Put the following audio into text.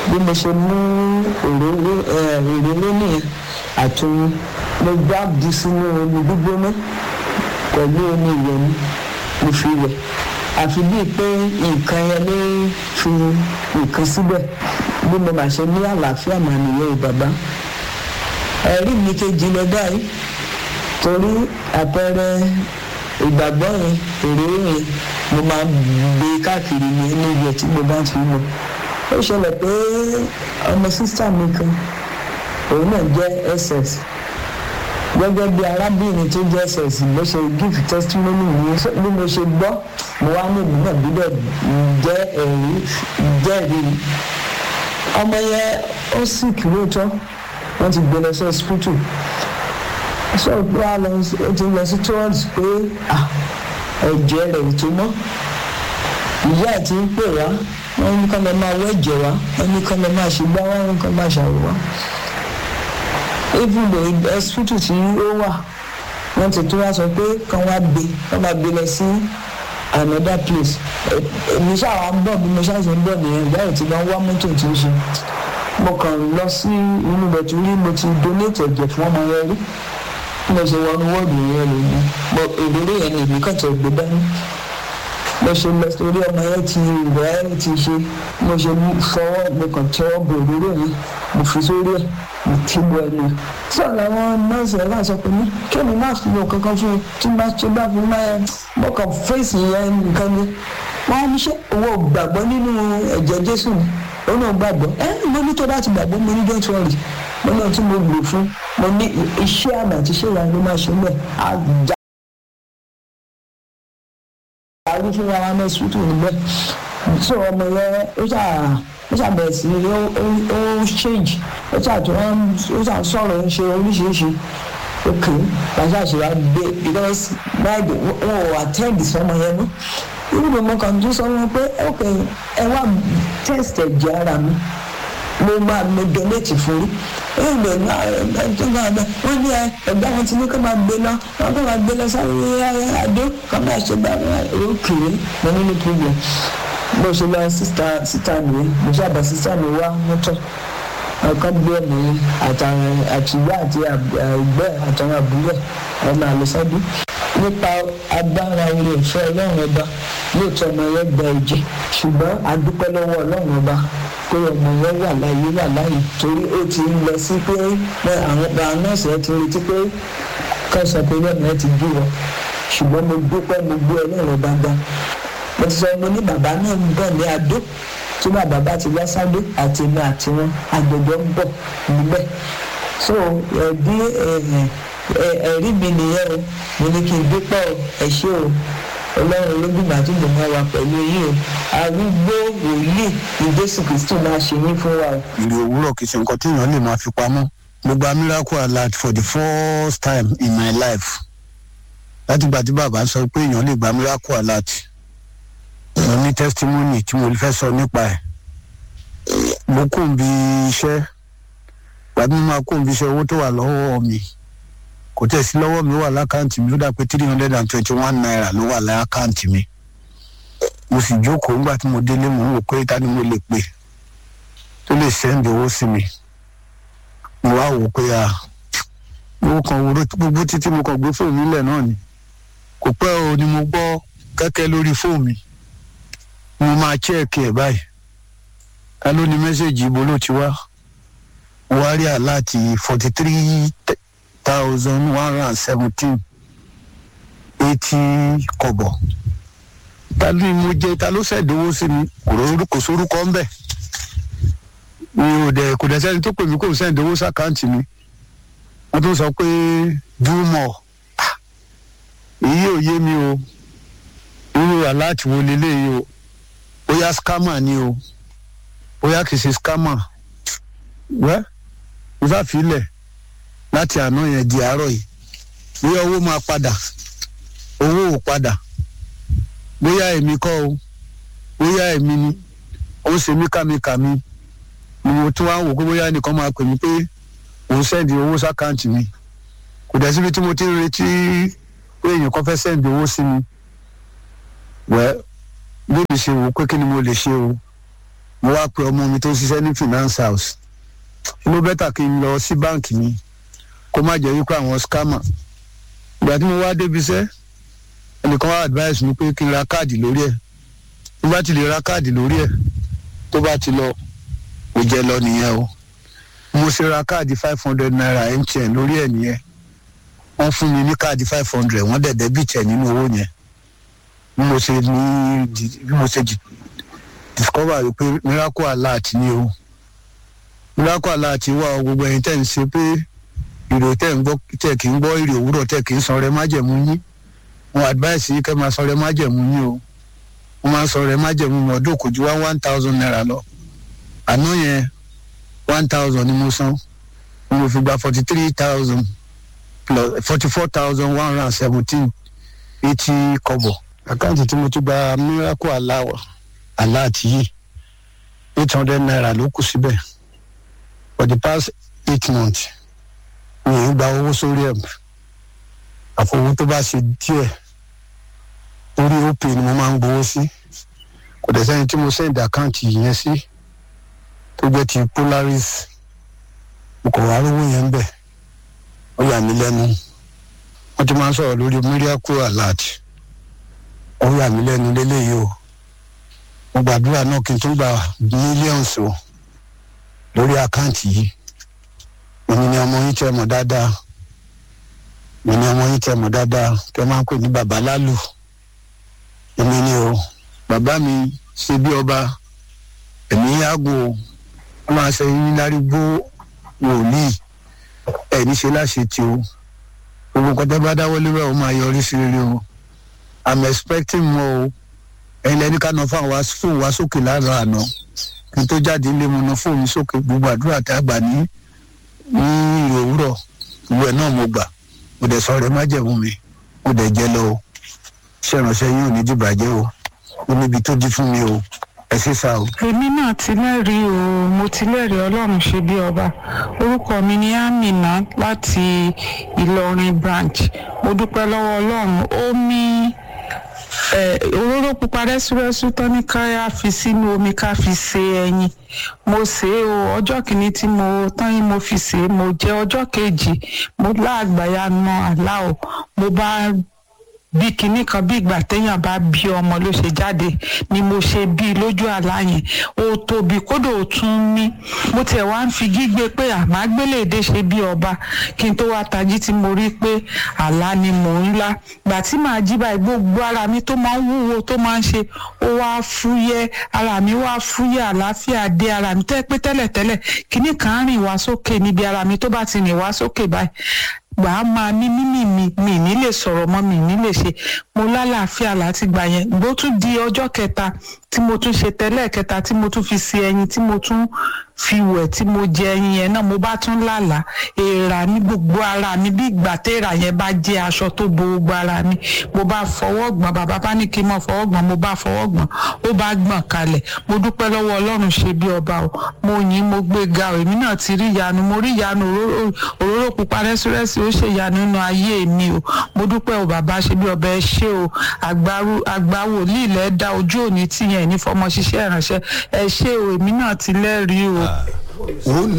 bí mo ṣe mú òróró òróró nìyẹn àtúnyìn mo gbá bu sínú omi gbígbóná pẹ̀lú omi ìwẹ̀ mi mo fi wẹ̀ àfi bíi pé nǹkan yẹn ló fi nǹkan síbẹ̀ bí mo bá ṣe ní àlàáfíà mà nìyẹn bàbá ẹ̀rí mi kejì lọ báyìí torí àpẹẹrẹ ìgbàgbọ́ yẹn òróró yẹn mo máa gbé káàkiri ní ẹni ìwẹ̀ tí mo bá ti lọ ó ṣẹlẹ̀ pé ọmọ sísá mi kan òun náà jẹ́ ss gẹ́gẹ́ bí arábìnrin tó jẹ́ ss ló ṣe give testimony mi bí mo ṣe gbọ́ mo wá ní ìlú náà gbọ́dọ̀ jẹ́ ẹ̀rí jẹ́rìí ọmọ yẹn ó sì kìlóòtọ́ wọ́n ti gbé lọ sí hospital sọ pé a lọ ó ti lọ sí tours pé ẹ̀jẹ̀ rẹ̀ tó mọ́ ìyá ẹ̀ ti ń pè wá wọ́n ní kọ́ lọ máa wẹ́jẹ̀ wá wọ́n ní kọ́ lọ máa ṣe gbá wá wọ́n kọ́ máa ṣàwò wá even though hospital tí ó wà wọ́n ti tó wá sọ pé kàn wá gbé kàn máa gbé lọ sí another place èmi ṣáà ń bọ̀ bí mo ṣáà ṣe ń bọ̀ nìyẹn ìyá ẹ̀ ti lọ wá mọ́tò tí ó ṣe mo kàn lọ sí inú bẹ̀tù rí mo ti donate ẹ̀jẹ̀ fún ọmọ yẹn rí mo ṣe wọnú wọ́ọ̀dù yẹn lòdì mo èrè yẹn ni èmi kàn tẹ̀ gbé dání mo ṣe lọ sórí ọmọ yẹn ti rẹ̀ ẹ́ ti ṣe mo ṣe fọwọ́ mo kàn tẹ́wọ́ bò òróró yẹn mo fi sórí ẹ̀ mo ti bọ ẹnu ẹ̀. sọ làwọn nọ́ọ̀sì ẹ̀ láti sọ pé ní kí ni má fi lò kankan fún un tí bá ṣe bá fi máa ẹ mo kàn fèsì yẹn nìkan ni wọ́n á ní ṣe owó gbàgbọ́ nínú ẹ̀jẹ̀ jésù ni ó náà gbàgbọ́ ẹ mo ní tó bá ti gbàgbọ́ mo ní don't worry mo náà tí mo lò fún mo ní iṣẹ́ àmì àti iṣẹ́ ìyá ló máa ṣe mẹ́ àjà àrí fún wa ní ṣútù níbẹ̀ so ọmọ yẹn ó ṣà ó ṣà bẹ̀rẹ̀ sí ó ó change ó ṣà tó ó ṣà sọ̀rọ̀ ń ṣe oríṣiríṣi ok pàṣẹ àṣeyà gbé because báyìí wọn ò attend sọmọ yẹn mọ́ irúgbó mo kàn tún sọ wọn pé ok ẹ wá test ẹ̀jẹ̀ ara mi mo máa mo donate fún rí ìgbè wọ́n ní ẹgbẹ́ wọn ti ní kó máa gbé lọ wọ́n kó máa gbé lọ sáré àdó kó máa ṣe gbà wọ́n kiri mo ní ní problem bó ṣe lọ síta síta mi mo ṣàbà síta mi wá mọ́tò ọkọ gbé mi àtàwọn àtìgbà àti ẹgbẹ́ àtàwọn àbúrò ẹ máa lọ sọ́dún nípa agbára orí ìfẹ́ ọlọ́run ọba lóòótọ́ ọmọ yẹn gba ẹ̀jẹ̀ ṣùgbọ́n a dúpẹ́ lọ́wọ́ ọlọ́run ọba pé ọmọ yẹn wà láyé wà láyé torí ó ti ń lọ sí pé àwọn nọ́ọ̀sì ẹ ti retí pé kọ́ sọ pé lọ́nà ẹ ti bí wọn ṣùgbọ́n mo dúpẹ́ mo gbé ọlọ́run ọba gbà mo ti sọ mo ní bàbá náà ń bọ̀ ní adó tí bàbá bá ti wá sádó àti èmi àti wọn àgbẹ̀jọ ń bọ̀ níbẹ̀ so ẹ̀bí ẹ̀rí mi nìyẹn o mo ní kí n dúpẹ́ o ẹ ṣé o ọlọ́run olódùmọ̀ àti ìgbìmọ̀ wa pẹ̀lú yìí o arúgbó wòlíì ní jésù kristu máa ṣe yín fún wa o. ìrì òwúrọ̀ kìí ṣe nǹkan tí èèyàn lè máa fi pamọ́ mo gba miracle alert for the first time in my life láti gbà tí bàbá sọ pé èèyàn lè gba miracle alert mo ní testimony tí mo fẹ́ sọ nípa ẹ̀ mo kùn bí iṣẹ́ gbàdúrà mo máa kùn bí iṣẹ́ owó tó wà lọ́wọ́ mi kò tẹ̀ sí lọ́wọ́ mi wà lákàntì mi ó dà pé three hundred and twenty one naira ló wà lákàntì mi mo sì jókòó nígbà tí mo délé mo ń wò pé ta ni mo lè pè tó lè sẹ́ndì owó sí mi mo wá wò pé a owó kan wo gbogbo títí mo kàn gbé fóònù nílẹ̀ náà ni kò pẹ́ o ni mo gbọ́ kẹ́kẹ́ lórí fóònù mi mo máa chẹ́ẹ̀kì ẹ̀ báyìí ta ló ní mẹ́sẹ̀gì ibo ló ti wá wá rí àláàtì forty three thousand one hundred and seventeen eighty kọ̀bọ̀ ta ló ní mo jẹ ta ló ṣẹ̀dówó sí mi kò sórúkọ ńbẹ̀ mi ò dẹ̀ kò dẹ̀ sẹ́ni tó pè mí kò ṣẹ̀dówó sàkáǹtì mi wọ́n tún sọ pé dúmọ̀ èyí ò yé mi o irú aláàtì wo leléyìí o bóyá scammer ni o bóyá kì í ṣe scammer wẹ́ mo sáfìlẹ̀ láti àná yẹn di àárọ̀ yìí bóyá owó máa padà owó ò padà bóyá èmi kọ́ o bóyá èmi ni ó ṣe mí kàmíkàmí ni mo tún wá wò pé bóyá ẹnìkan máa pè mí pé òun sẹ́ndì owó sákàǹtì mi kò dẹ̀ síbi tí mo ti ń retí pé èèyàn kan fẹ́ sẹ́ndì owó sí mi wẹ́ bí mi ṣe wò pé kí ni mo lè ṣe o mo wá pe ọmọ mi tó ń ṣiṣẹ́ ní finance house ló bẹ́tà kí n lọ sí báǹkì mi kó má jẹ́ wípé àwọn scammer ìgbà tí mo wá débi iṣẹ́ ẹnìkan wá advice mi pé kí n ra káàdì lórí ẹ̀ tó bá ti lè ra káàdì lórí ẹ̀ tó bá ti lọ kò jẹ́ lọ nìyẹn o mo ṣe ra káàdì five hundred naira mtn lórí ẹ̀ nìyẹn wọ́n fún mi ní káàdì five hundred wọ́n dẹ̀ dẹ́bìtì ẹ̀ nínú owó yẹn bí mo ṣe ní bí mo ṣe discover pé miracle alert ni o miracle alert wà o gbogbo ẹ̀yin tẹ̀ ń ṣe pé ìrò tẹ̀ ń gbọ́ tẹ̀ kì í gbọ́ ìrò òwúrọ̀ tẹ̀ kì í san rẹ májẹ̀mú yín wọn advice yìí kẹ́ máa san rẹ májẹ̀mú yín o wọ́n máa ń san rẹ májẹ̀mú mi ọdún kò ju wá one thousand naira lọ àná yẹn one thousand ni mo san mo fi gba forty three thousand plus forty four thousand one hundred and seventeen eighty kọ́bọ̀ àkáǹtì tí mo ti gba miracle aláwọ̀ aláàtì yìí eight hundred naira ló kù síbẹ̀ for the past eight months mi ò gba owó sórí ẹ̀ àfọwọ́ tó bá ṣe díẹ̀ orí opay ni mo máa ń gbowó sí kò dẹ̀ sẹ́ni tí mo send àkáǹtì yẹn sí tó jẹ́ ti polaris mo kò wá rówó yẹn bẹ̀ ó yà mí lẹ́nu wọ́n ti máa ń sọ̀rọ̀ lórí miracle alert ó yà mí lẹ́nu lélẹ́yìí o mo gbàdúrà náà kí n tún gba millions o lórí àkáǹtì yìí èmi ni ọmọ yín tẹ́ mọ̀ dáadáa èmi ni ọmọ yín tẹ́ mọ̀ dáadáa tẹ́ máa ń pè ní bàbá lálù èmi ni o bàbá mi ṣe bí ọba èmi yàgò wọn máa ṣe yín lárígbó wòlíì ẹ ní ṣe láṣẹ tí o gbogbo nǹkan tẹ́ bá dáwọ́ lérò ó máa yọrí sí rere o i'm expecting more o ẹ̀yin lẹni ká nà fún àwọn fóònù wá sókè lára àná kí n tó jáde ilé mo nà fóònù sókè gbogbo àdúrà tá a gbà ní ní òwúrọ̀ gbogbo ẹ̀ náà mo gbà mo dẹ̀ sọ rẹ̀ má jẹ̀mú mi mo dẹ̀ jẹ́ lọ o ṣé ìránṣẹ́ yín ò ní dìbàjẹ́ o ó níbi tó di fún mi o ẹ ṣe sá o. èmi náà ti lẹ́rìí o mo ti lẹ́rìí ọlọ́run ṣe bí ọba orúkọ mi ni amina láti ìlọrin branch mo dúpẹ́ lọ́wọ́ ọlọ́run ó mí òróró pupa rẹ́súrẹ́sú tán ní ká fi sínú omi ká fi se ẹyin mo sè é o ọjọ́ kìíní tí mo tán yín mo fi sè é mo jẹ ọjọ́ kejì mo láàgbáyà na àlá o mo bá bí kinní kan bí ìgbà téèyàn bá bí ọmọ ló ṣe jáde ni mo ṣe bí lójú àlá yẹn ó tóbi kódò ó tún ní mo tiẹ̀ wá ń fi gígbé pé àmágbéléde ṣe bí ọba kí n tó wá tají tí mo rí pé àlá ni mò ń lá gbà tí màá jí báyìí gbogbo ara mi tó máa ń wúwo tó máa ń ṣe ó wá fúyẹ́ ara mi wá fúyẹ́ àlàáfíà dé ara mi tẹ́ pé tẹ́lẹ̀tẹ́lẹ̀ kinní kan rìn wá sókè níbi ara mi tó bá ti rìn wá sókè báyìí gbà á máa ní mímì mi mi ní lè sọ̀rọ̀ mọ́ mi ní lè ṣe mo lálàáfíà láti gbà yẹn bó tún di ọjọ́ kẹta tí mo tún ṣe tẹ́lẹ̀ kẹta tí mo tún fi se ẹyin tí mo tún fi wẹ̀ tí mo jẹ ẹyin yẹn náà mo bá tún lálàá èèrà ní gbogbo ara mi bí ìgbà téèrà yẹn bá jẹ́ aṣọ tó bo gbogbo ara mi mo bá fọwọ́ gbọ̀n bàbá bá ní kí n mọ̀ fọwọ́ gbọ̀n mo bá fọwọ́ gbọ̀n ó bá gbọ̀n kalẹ̀ mo dúpẹ́ lọ́wọ́ ọlọ́run ṣe bí ọba o mo yìn mo gbé ga o èmi náà ti rí ìyanu mo rí ìyanu òróró pupa rẹ́sírẹ́sì ó ṣe ìyanu nínú ayé mi o mo dúpẹ́ o bàbá ṣe bí ọba ẹ ṣé o àgbà wòlíì lẹ́ dá ojú òní tìyẹn ní fọmọ ṣiṣẹ́ ìránṣẹ́ ẹ ṣé o èmi náà ti lẹ́rìí o. ó